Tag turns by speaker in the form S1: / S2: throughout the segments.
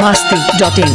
S1: masti.in.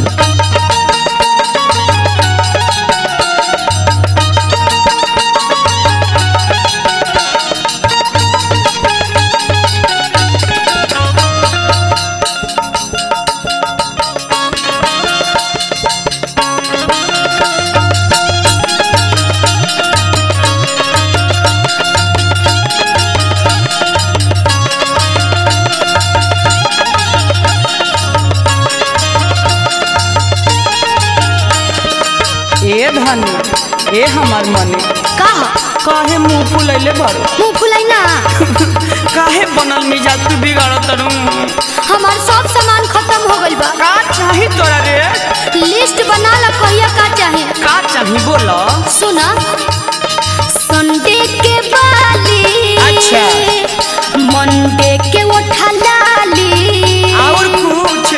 S2: ए धनी ए हमर मने
S3: का
S2: काहे मुंह फुलैले बारू
S3: मुंह फुलाई ना
S2: काहे बनल मिजाज तू बिगाड़ तरू
S3: हमार सब सामान खत्म हो गइल बा
S2: का चाही तोरा रे
S3: लिस्ट बना ला कहिया का चाहे
S2: का चाही बोल
S3: सुना संडे के बाली
S2: अच्छा।
S3: मंडे के उठा लाली
S2: और कुछ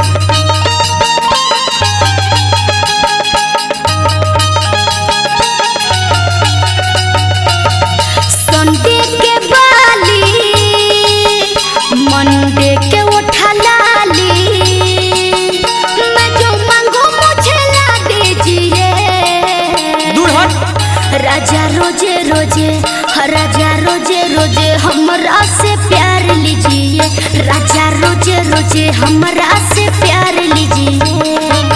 S3: संडे के बाली मंडे के उठा लाली मैं जो मांगो मुझे ला दीजिए
S2: दूर हट
S3: राजा रोजे रोजे राजा रोजे रोजे हमरा से प्यार लीजिए राजा रोजे रोजे हमरा से प्यार लीजिए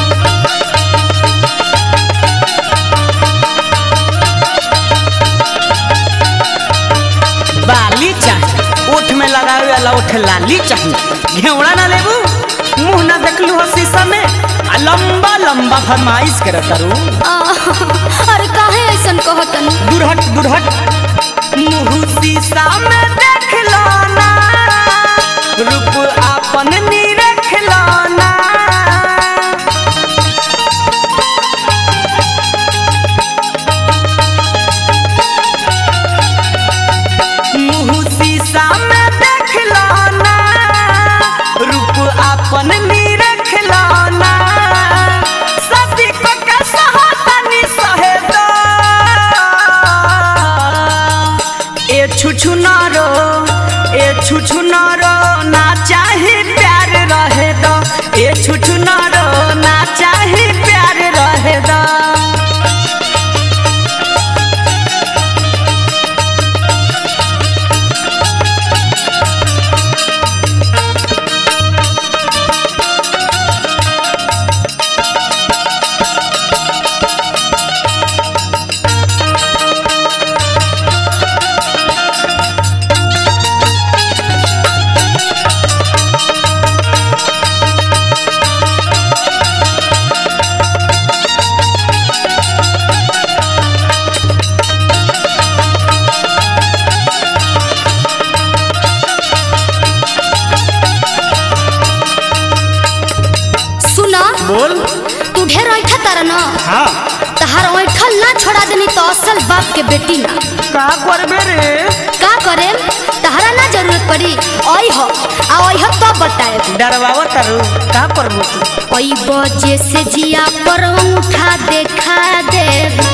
S2: बाली चाही ओठ में लगावे वाला ओठ लाली चाही घेवड़ा ना लेबू मुंह ना देखलू हो शीशा में आ लंबा लंबा फरमाइश करत तारू
S3: आह, अरे काहे ऐसन कहतन
S2: दूर हट दूर हट मुंह शीशा में देख लो ना रूप आपन निरख लो ना मुंह शीशा में देख लो ना रूप आपन निरख लो ना सती को के सहतनी सहे दो ए छुछु नारो ए छुछु नारो ना चाहे प्यार रहे दो ए छुछु नारो ना चाहे प्यार रहे दो
S3: सुना
S2: बोल
S3: तू ढेर ऐठा तारा न
S2: हाँ
S3: तहार ऐठल ना छोड़ा देनी तो असल बाप के बेटी ना
S2: का करबे रे
S3: का करे तहरा ना जरूरत पड़ी ओई हो आ ओई हो तब बताए
S2: डरवावा तारू का करबू तू
S3: ओई बजे से जिया पर उठा देखा दे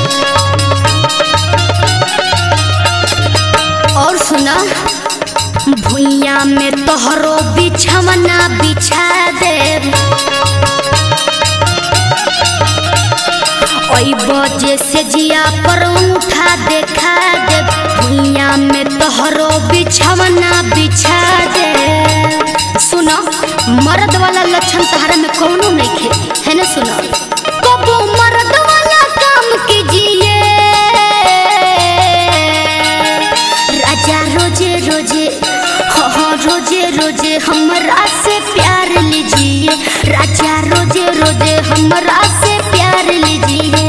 S3: और सुना भुइया में तोहरो बिछवना बिछा दे ओई बजे से जिया पर उठा देखा दे भुइया में तोहरो बिछवना बिछा दे सुनो मर्द वाला लक्षण तहरा में कौनो नहीं खे है ना सुनो कबो मर्द वाला काम कीजिए राजा रोजे रोजे हो हो रोजे रोजे हमरा से प्यार लीजिए राजा रोजे रोजे हमरा से प्यार लीजिए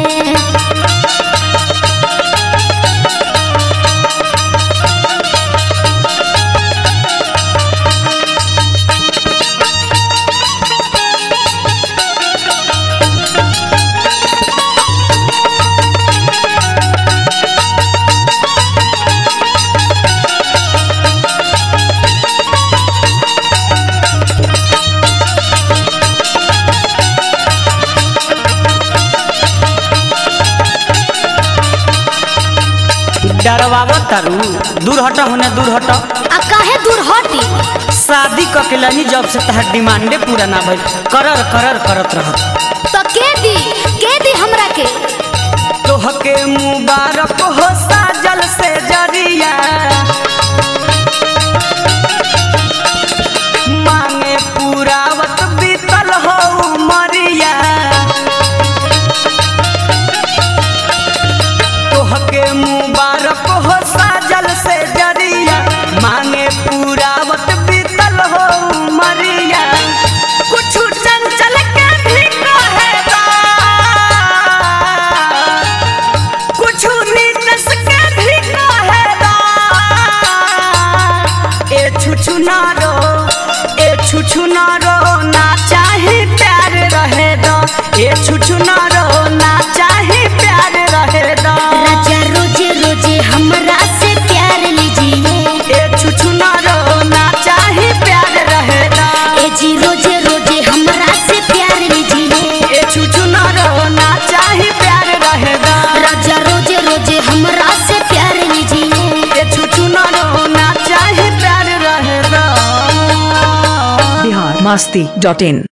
S2: डरवावा तारू दूर हट होने दूर हट
S3: आ काहे दूर हटी
S2: शादी क के लनी जब से तहर डिमांडे पूरा ना भइल करर करर करत रहत
S3: तो के दी के दी हमरा के
S2: तोहके मुबारक हो साजल से जरिया मांगे पूरावत बीतल हो मरिया तोहके मुबारक हो साजल से जरिया मांगे पूरावत बीतल हो मरिया कुछ चंचल के भी कहेगा कुछ नीतस के भी कहेगा ए छुछु ना रो ए छुछु ना रो ना चाहे प्यार रहे दो ए छुछु ना रो ना चाहे प्यार रहे दो
S3: राजा रोजे रोजे हमरा से प्यार लीजिए
S2: ए छुछु ना रो ना चाहे प्यार रहे दो
S3: ए जी रोजे रोजे हमरा से प्यार लीजिए
S2: ए छुछु ना रो ना चाहे प्यार रहे दो
S3: राजा रोजे रोजे हमरा से प्यार लीजिए
S2: ए छुछु ना रो ना चाहे प्यार रहे दो
S1: बिहार मस्ती डॉट इन